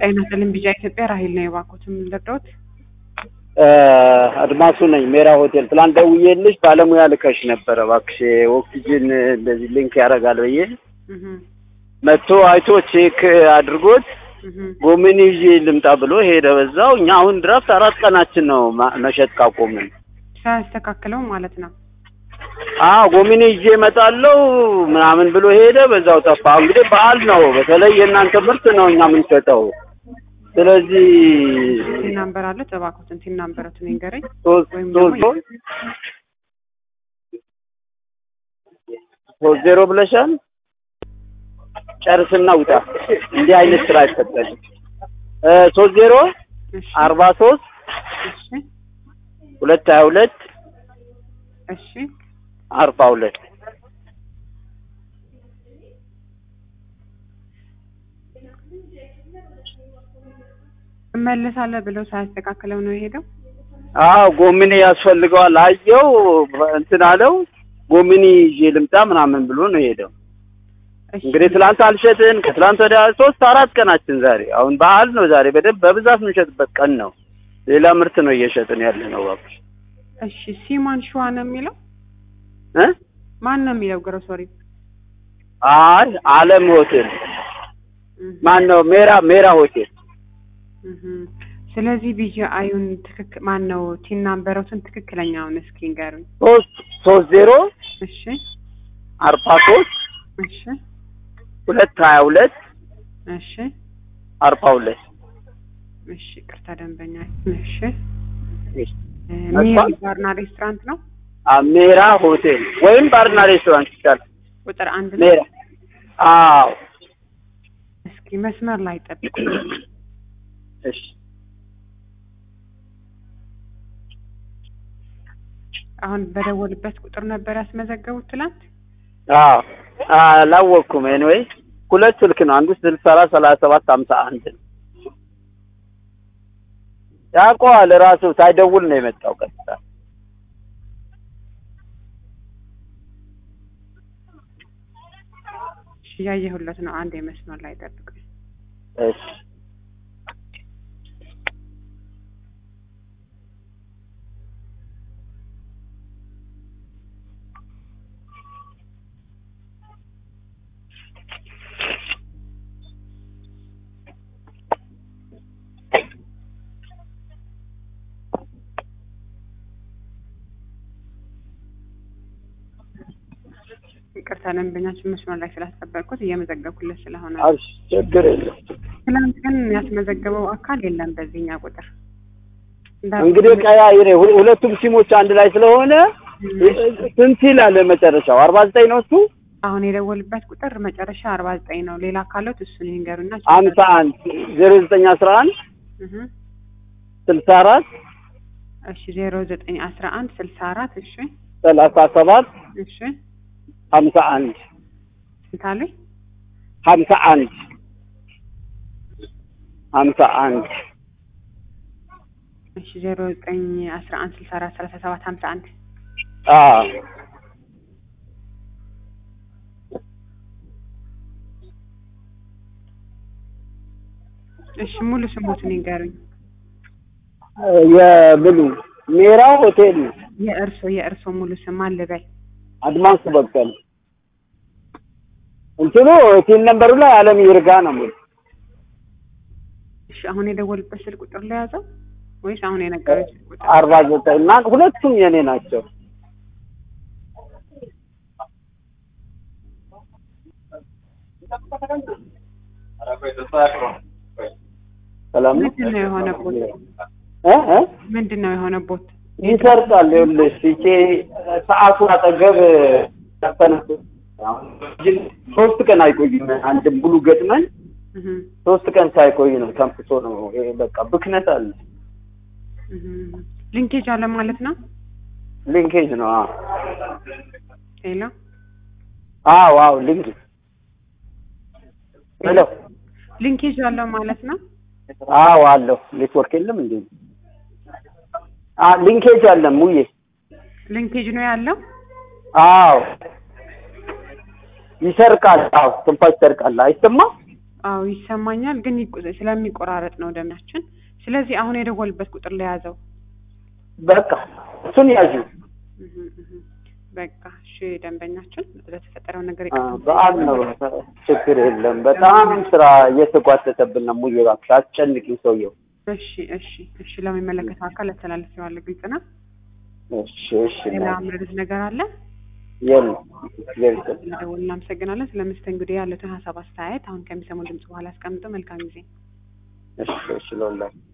ጤና ይስጥልኝ ቢጫ ኢትዮጵያ ራሄል ነው የባኮትም ልርዳዎት? አድማሱ ነኝ ሜራ ሆቴል። ትላንት ደውዬልሽ ባለሙያ ልከሽ ነበረ እባክሽ ኦክሲጅን እንደዚህ ሊንክ ያደርጋል ብዬ እህ መጥቶ አይቶ ቼክ አድርጎት እህ ጎመን ይዤ ልምጣ ብሎ ሄደ። በዛው እኛ አሁን ድረስ አራት ቀናችን ነው ማ- መሸጥ ካቆምን። ሳያስተካክለው ማለት ነው። አዎ ጎመን ይዤ እመጣለሁ ምናምን ብሎ ሄደ። በዛው ጠፋ። እንግዲህ በዓል ነው። በተለይ የእናንተ ምርት ነው እኛ የምንሸጠው። ስለዚህ ቲን ናምበር አለ እባክዎትን ቲን ናምበሮትን ይንገረኝ። ሶስት ወይም ሶስት ደግሞ ሶስት ዜሮ ብለሻል። ጨርስና ውጣ። እንዲህ አይነት ስራ አይፈጠርም። እ ሶስት ዜሮ እሺ አርባ ሶስት እሺ ሁለት ሀያ ሁለት እሺ አርባ ሁለት እመለሳለሁ ብለው ሳያስተካክለው ነው የሄደው። አዎ ጎሚኒ ያስፈልገዋል አየው እንትን አለው ጎሚኒ ይዤ ልምጣ ምናምን ብሎ ነው የሄደው። እሺ እንግዲህ ትላንት አልሸጥን ከትላንት ወዲያ ሶስት አራት ቀናችን ዛሬ አሁን በዓል ነው ዛሬ በደንብ በብዛት የምንሸጥበት ቀን ነው። ሌላ ምርት ነው እየሸጥን ያለ ነው እባክሽ እሺ ሲማን ሸዋ ነው የሚለው እ ማን ነው የሚለው ግሮሰሪ? አይ አለም ሆቴል እህ ማን ነው ሜራ ሜራ ሆቴል እህ ስለዚህ ቢጂ አዩን ትክክል ማን ነው ቲን ናምበሮትን ትክክለኛውን እስኪ ንገሩኝ። ሶስት ሶስት ዜሮ እሺ አርባ ሶስት እሺ ሁለት ሀያ ሁለት እሺ አርባ ሁለት እሺ ቅርታ ደንበኛ እሺ እሺ። እ አስፋልት? ሚሪ ባርና ሬስቶራንት ነው አ ሜራ ሆቴል ወይም ባርና ሬስቶራንት ይቻላል። ቁጥር አንድ ነው። ሜራ አዎ እስኪ መስመር ላይ ጠብቁ። እሺ አሁን በደወልበት ቁጥር ነበር ያስመዘገቡት ትላንት። አዎ አላወቅኩም። ኤኒዌይ ሁለት ስልክ ነው። አንዱ ስልሳ አራት ሰላሳ ሰባት ሀምሳ አንድ ነው። ያውቀዋል ራሱ ሳይደውል ነው የመጣው ቀጥታ። እሺ እያየሁለት ነው። አንድ የመስመር ላይ ጠብቁ። እሺ ይቅርታ ደንበኛችን መስመር ላይ ስላስጠበቅኩት እየመዘገብኩለት ስለሆነ ነው። አብሽ ችግር የለም። ትላንት ግን ያስመዘገበው አካል የለም በዚህኛ ቁጥር እንዳ- እንግዲህ ቀያይሬ ሁ- ሁለቱም ሲሞች አንድ ላይ ስለሆነ ስንት ይላል መጨረሻው? አርባ ዘጠኝ ነው እሱ አሁን የደወልበት ቁጥር መጨረሻ አርባ ዘጠኝ ነው። ሌላ ካለት እሱን ይንገሩና ሀምሳ አንድ ዜሮ ዘጠኝ አስራ አንድ እህ ስልሳ አራት እሺ ዜሮ ዘጠኝ አስራ አንድ ስልሳ አራት እሺ ሰላሳ ሰባት እሺ ሀምሳ አንድ ስንት አሉኝ? ሀምሳ አንድ ሀምሳ አንድ እሺ ዜሮ ዘጠኝ አስራ አንድ ስልሳ አራት ሰላሳ ሰባት ሀምሳ አንድ አዎ እሺ ሙሉ ስሞትን ይንገሩኝ። የብሉ ሜራ ሆቴል ነው። የእርሶ የእርሶ ሙሉ ስም ማን ልበል? አድማሱ በቀለ እንትኑ ቲን ነምበሩ ላይ አለም ይርጋ ነው የሚል እሺ አሁን የደወልበት ስልክ ቁጥር ለያዘው ወይስ አሁን የነገረኝ ስልክ ቁጥር? አርባ ዘጠኝ እና ሁለቱም የኔ ናቸው። ሰላም ነው ምንድን ነው የሆነቦት? እ እ ምንድን ነው የሆነቦት? ይሰርቃል። ይኸውልሽ ይቼ ሰዓቱ አጠገብ ያፈነሱ ሶስት ቀን አይቆይም። አንድ ሙሉ ገጥመን እህ ሶስት ቀን ሳይቆይ ነው ተንፍሶ ነው። ይሄ በቃ ብክነት አለ። እህ ሊንኬጅ አለ ማለት ነው። ሊንኬጅ ነው። አዎ ሌላ አዎ አዎ ሊንክ ሄሎ ሊንኬጅ አለው ማለት ነው። አዎ አለው ኔትወርክ የለም እንዴ? አ ሊንኬጅ አለ ሙዬ። ሊንኬጅ ነው ያለው። አዎ ይሰርቃል። አዎ ትንፋሽ ይሰርቃል። አይሰማም? አዎ ይሰማኛል፣ ግን ይቆ- ስለሚቆራረጥ ነው ደምያችን። ስለዚህ አሁን የደወልበት ቁጥር ለያዘው። በቃ እሱን ያዙ። እህ እህ በቃ እሺ፣ ደንበኛችን ለተፈጠረው ነገር አ፣ ይቅርታ በዓል ነው። ችግር የለም። በጣም ስራ እየተጓተተብን ነው። ሙዬ እባክሽ አስጨንቂኝ ሰውየው። እሺ እሺ እሺ፣ ለሚመለከተው አካል አስተላልፌዋለሁ። ግልጽ ነው። እሺ እሺ። ሌላ ምርት ነገር አለ? የለም እግዚአብሔር ይስጥልኝ። ስለደወሉ እናመሰግናለን። ስለ መስተንግዶ ያሉትን ሀሳብ አስተያየት አሁን ከሚሰሙ ድምጽ በኋላ አስቀምጡ። መልካም ጊዜ። እሺ እሺ ለወላሂ